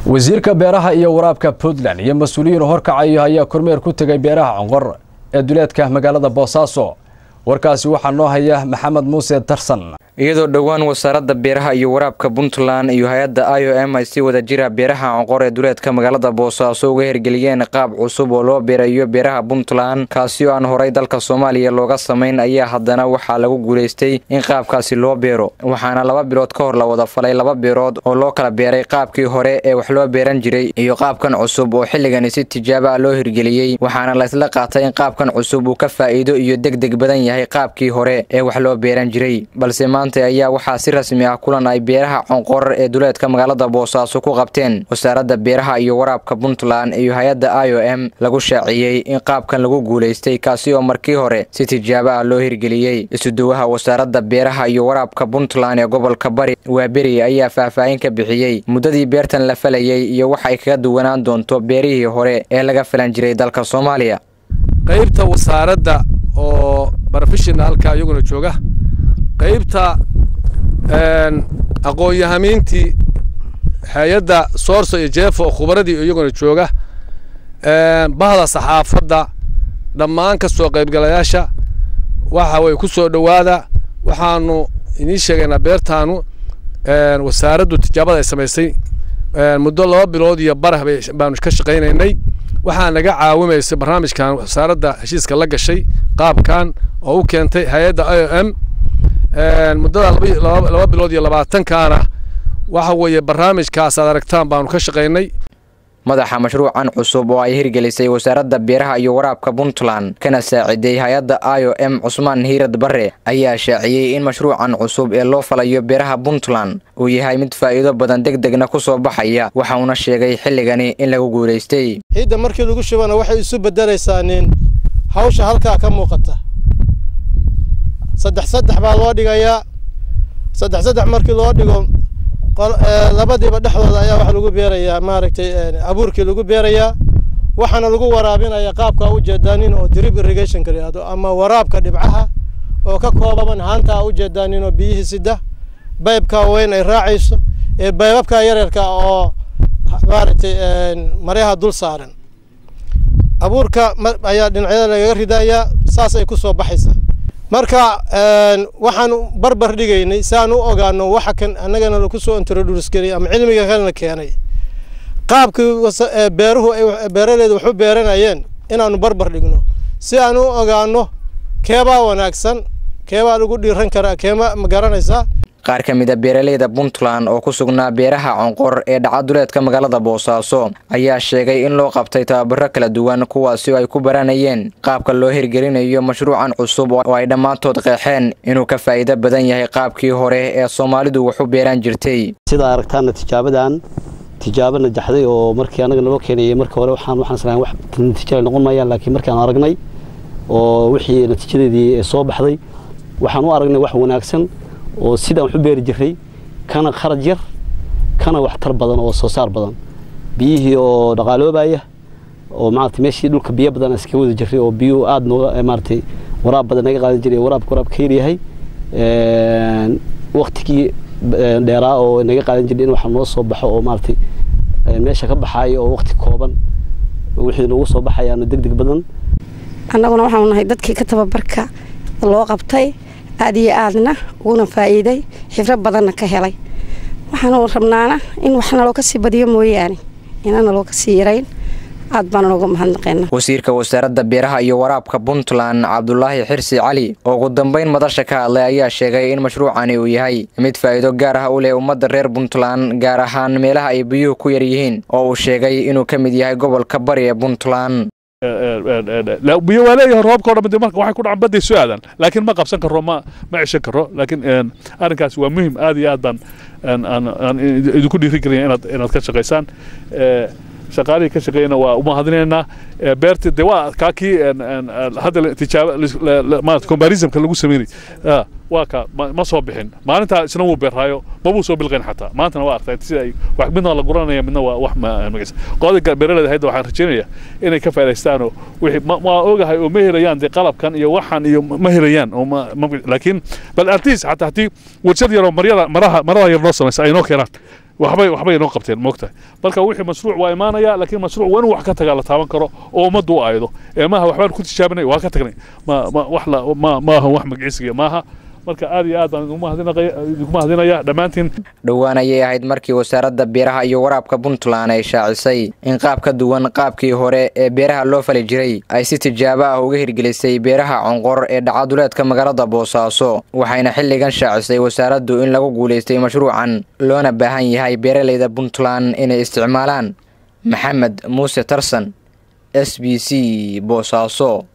wasiirka beeraha iyo waraabka puntland iyo mas-uuliyiin horkacayo ayaa kormeer ku tegay beeraha conqor ee duleedka magaalada boosaaso warkaasi waxaa noo haya maxamed muuse darsan iyadoo dhowaan wasaaradda beeraha iyo waraabka puntland iyo hay-adda i o m ay si wada jira beeraha conqor ee duleedka magaalada boosaaso uga hirgeliyeen qaab cusub oo loo beerayo beeraha puntland kaasi oo aan horay dalka soomaaliya looga samayn ayaa haddana waxaa lagu guulaystay in qaabkaasi loo beero waxaana laba bilood ka hor la wada falay laba beerood oo loo kala beeray qaabkii hore ee wax loo beeran jiray iyo qaabkan cusub oo xilligani si tijaaba loo hirgeliyey waxaana laysla qaatay in qaabkan cusub uu ka faa'iido iyo deg deg badan yahay qaabkii hore ee wax loo beeran jiray balse maanta ayaa waxaa si rasmi ah kulan ay beeraha conqor ee duleedka magaalada boosaaso ku qabteen wasaaradda beeraha iyo waraabka puntland iyo hay-adda i o m lagu shaaciyey in qaabkan lagu guulaystay kaasi oo markii hore si tijaabo ah loo hirgeliyey isuduwaha wasaaradda beeraha iyo waraabka puntland ee gobolka bari waaberi ayaa faahfaahin ka bixiyey muddadii beertan la falayey iyo wax ay kaga duwanaan doonto beerihii hore ee laga falan jiray dalka soomaaliya qaybta wasaaradda oo brofeshinaalka iyaguna jooga qaybta aqoon-yahamiintii hay-adda soorso iyo jeefo oo khubaradii iyaguna jooga bahda saxaafadda dhammaan ka soo qaybgalayaasha waxa way ku soo dhowaada waxaanu inii sheegaynaa beertaanu wasaaraddu tijaabada ay samaysay muddo laba bilood iyo barah baanu ka shaqaynaynay waxaa naga caawimaysay barnaamijkan wasaaradda heshiiska la gashay qaabkan oo u keentay hay-adda i o m muddada laba bilood iyo labaatankaana waxa weeye barnaamijkaas aad aragtaan baanu ka shaqaynay madaxa mashruucan cusub oo ay hirgelisay wasaaradda beeraha iyo waraabka puntland kana saaciday hay-adda i o m cusmaan hiirad bare ayaa shaaciyey in mashruucan cusub ee loo falayo beeraha puntland uu yahay mid faa'iido badan deg degna ku soo baxaya waxauna sheegay xilligani in lagu guulaystay ciidda markii lagu shubana waxay isu bedelaysaa nin hawsha halkaa ka muuqata saddex saddex baa loo dhigayaa saddex saddex markii loo dhigo labadiiba dhexdooda ayaa waxa lagu beerayaa maaragtay abuurkii lagu beerayaa waxaana lagu waraabinaya qaabka ujeedaanin oo drip irrigationka yihahdo ama waraabka dhibcaha oo ka koobaban haantaa ujeedaanin oo biyihii sida baybka weyn ay raacayso ee baybabka yaryarka oo maaragtay maryaha dul saaran abuurka ayaa dhinacyada lagaga ridayaa saas ay ku soo baxaysaa marka waxaan barbar dhigaynay si aan u ogaano waxa kan annagana laku soo introduce gariyay ama cilmiga kalena keenay qaabkii beeruhu beeraleyda wax u beeranayeen inaanu barbar dhigno si aan u ogaano keebaa wanaagsan keebaa lagu dhiiran karaa keema ma garanaysaa qaar ka mid a beeraleyda puntland oo ku sugnaa beeraha conqor ee dhacaduleedka magaalada boosaaso ayaa sheegay in loo qabtay tababaro kala duwan kuwaasi oo ay ku baranayeen qaabka loo hirgelinayo mashruucan cusub oo ay dhammaantood qeexeen inuu ka faa'iido badan yahay qaabkii hore ee soomaalidu wax u beeraan jirtay sidaa aragtaana tijaabadan tijaabo najaxday oo markii anaga naloo keenayay marka hore waxaan waxaan islahay wax natiijada noqon maayaan laakiin markaan aragnay oo wixii natiijadeedii soo baxday waxaan u aragnay wax wanaagsan oo sidaan wax u beeri jiray kana kharaj yar kana waxtar badan oo soo saar badan biyihii oo dhaqaaloobaya oo maaragtay meeshii dhulka biyo badan iska wada jiray oo biyuhu aada nooga maaragtay waraab badan naga qaadan jiray waraabka waraab ka yaryahay waktigii dheeraa oo naga qaadan jiray in waxa noo soo baxo oo maaragtay meesha ka baxaayo oo wakti kooban wixii noogu soo baxayaana deg deg badan annaguna waxaanu nahay dadkii ka tababarka loo qabtay aad iyo aadna uguna faa'iiday xifro badanna ka helay waxaanu rabnaana in wax naloo ka sii badiyo mooyaane inaan naloo ka sii yarayn aad baana nooga mahadnaqeena wasiirka wasaaradda beeraha iyo waraabka puntland cabdulaahi xirsi cali oo ugu dambeyn madasha ka hadlay ayaa sheegay in mashruucani uu yahay mid faa'iido gaar ah u leh ummadda reer puntland gaar ahaan meelaha ay biyuhu ku yar yihiin oo uu sheegay inuu ka mid yahay gobolka bari ee puntland biyo waa leeyahay roobka o dhan marka waxay ku dhacan badday soo aadaan laakiin ma qabsan karo ma ma ceshan karo laakiin arrinkaas waa muhim aad iyo aad baan aan idinku dhiiri gelaya inaad inaad ka shaqaysaan shaqaalihii ka shaqeeyana waa umahadinaynaa beerta de waa kaa kii hadda tijaaba maarata combarismka lagu sameynay waa ka ma soo bixin maalintaa isna wuu beeraayo mabuu soo bilqayn xataa maantana waa artay sida ay wax midna la guranaya midna waa wax magaysa qodobka beeraleyda hayda waxaan rajaynaya inay ka faa'idaystaanoo wixii ma ogahay oo ma helayaan dee qalabkan iyo waxan iyo ma helayaan oo laakiin bal at least xataa haddii warshad yaroo maryada maraha marada yar noo samaysa ay noo keenaan waxbay waxbay inoo qabteen moogtahay marka wixii mashruuc waa imaanaya laakiin mashruuc waa in wax ka tagaa la taaban karo oo ummaddu u aydo ee maaha waxbaan ku tijaabinay waa ka tagnay ma ma wax la ma maaha wax magiciisiga maaha marka aad iyo aad baan idinku mahadinaya dhammaantiin dhowaan ayay ahayd markii wasaaradda beeraha iyo waraabka puntland ay shaacisay in qaab ka duwan qaabkii hore ee beeraha loo fali jiray ay si tijaabo ah uga hirgelisay beeraha conqor ee dhacaduleedka magaalada boosaaso waxayna xilligan shaacisay wasaaraddu in lagu guulaystay mashruucan loona baahan yahay beeralayda puntland inay isticmaalaan maxamed muuse tarsan s b c boosaaso